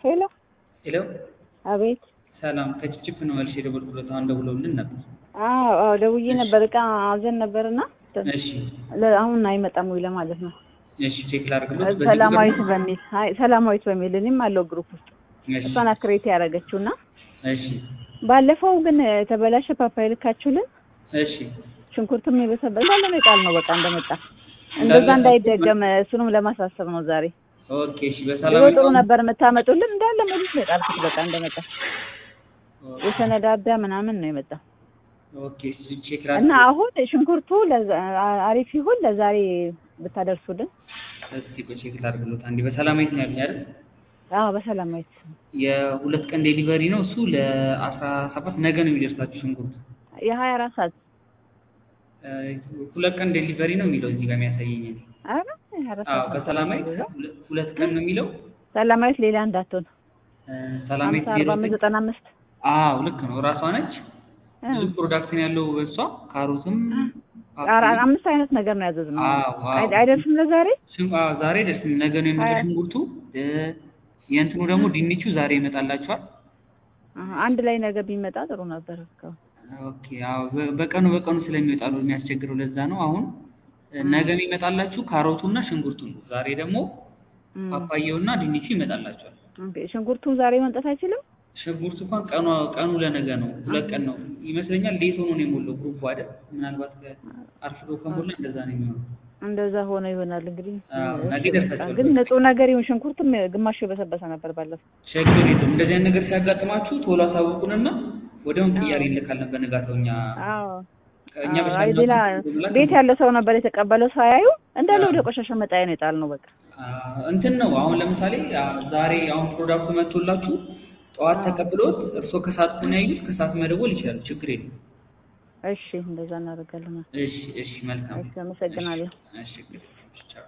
ሄሎ ሄሎ አቤት። ሰላም ከችፕችፕ ነው መልሼ የደወልኩለት። አሁን ደውለውልን ነበር። አዎ አዎ፣ ደውዬ ነበር እቃ አዘን ነበርና እሺ ለ- አሁን አይመጣም ወይ ለማለት ነው። እሺ ቼክ ላድርግሎት። በዚህ ሰላማዊት ቁጥር ነው? በሚል አይ ሰላማዊት በሚል እኔም አለው ግሩፕ ውስጥ እሺ እሷን አክሬት ያደረገችውና እሺ ባለፈው ግን የተበላሸ ፓፓያ ልካችሁልን እሺ ሽንኩርትም የበሰበሰ እንዳለ ነው የጣል ነው በቃ እንደመጣ እንደዛ እንዳይደገም እሱንም ለማሳሰብ ነው ዛሬ። ኦኬ እሺ ድሮ በሰላም ጥሩ ነበር የምታመጡልን እንዳለ ሙሉት ነው የጣልኩት በቃ እንደመጣ የሰነዳዳ ምናምን ነው የመጣው ኦኬ እሺ ቼክ እና ላድርግ። አሁን ሽንኩርቱ ለዛ- አሪፍ ይሁን ለዛሬ ብታደርሱልን። እስኪ ቆይ ቼክ ላድርግሎት አንዴ። በሰላማዊት ነው ያሉኝ አይደል? አዎ በሰላማዊት የሁለት ቀን ዴሊቨሪ ነው እሱ ለአስራ ሰባት ነገ ነው የሚደርሳችሁ ሽንኩርት። የሀያ አራት ሰዓት እ፣ ሁለት ቀን ዴሊቨሪ ነው የሚለው እዚህ ጋር የሚያሳየኝ እኔ። ኧረ የሀያ አራት አዎ ሰዓት በሰላማዊት ሁለ- ሁለት ቀን ነው የሚለው ሰላማዊት ሌላ እንዳትሆን እ፣ ሰላማዊት ሀምሳ አርባ አምስት ዜሮ ዘጠና አምስት አዎ ልክ ነው እራሷ ነች። እ። ብዙ ፕሮዳክት ነው ያለው እሷ ካሮትም ኧረ አምስት አይነት ነገር ነው ያዘዝነው። አዎ አዎ አይ- አይደርስም ለዛሬ ሽን- አዎ ዛሬ ደስ ነገ ነው የሚመጣው ሀያ- ሽንኩርቱ እ፣ የእንትኑ ደግሞ ድንቹ ዛሬ ይመጣላችኋል። አሀ፣ አንድ ላይ ነገ ቢመጣ ጥሩ ነበር። እስካሁን ኦኬ አዎ በ- በቀኑ በቀኑ ስለሚወጣ ነው የሚያስቸግረው። ለዛ ነው አሁን እ፣ ነገ የሚመጣላችሁ ካሮቱና ሽንኩርቱ ነው። ዛሬ ደግሞ እም፣ ፓፓያውና ድንቹ ይመጣላችኋል። ኦኬ። ሽንኩርቱ ዛሬ መምጣት አይችልም። ሽንኩርቱ እንኳን ቀኑ ቀኑ ለነገ ነው። ሁለት ቀን ነው ይመስለኛል። ሌት ሆኖ ነው የሞላው ግሩፑ አይደል? ምናልባት አርፍዶ ከሞላ እንደዛ ነው የሚሆነው። እንደዛ ሆነ ይሆናል እንግዲህ። አዎ፣ እሺ፣ ነገ በቃ ይደርሳችኋል። ግን ንጹህ ነገር ይሁን። ሽንኩርትም ግማሹ የበሰበሰ ነበር ባለፈው። ችግር የለም። እንደዚህ አይነት ነገር ሲያጋጥማችሁ ቶሎ አሳውቁንና ወዲያውኑ ቅያሬ እንልካለን በንጋታው እኛ አዎ እኛ አዎ፣ በሻ አይ ሌላ ቤት ያለ ሰው ነበር የተቀበለው። ሳያዩ እንዳለ ወደ ቆሻሻ መጣያ ነው የጣልነው። በቃ እንትን ነው አሁን ለምሳሌ አ፣ ዛሬ አሁን ፕሮዳክቱ መጥቶላችሁ ጠዋት ተቀብሎት እርስዎ ከሰዓት ከሆነ ያዩት ከሰዓት መደወል ይችላሉ። ችግር የለም። እሺ፣ እንደዛ እናደርጋለን። እሺ እሺ፣ መልካም እሺ፣ አመሰግናለሁ። እሺ፣ ችግር የለም። ቻው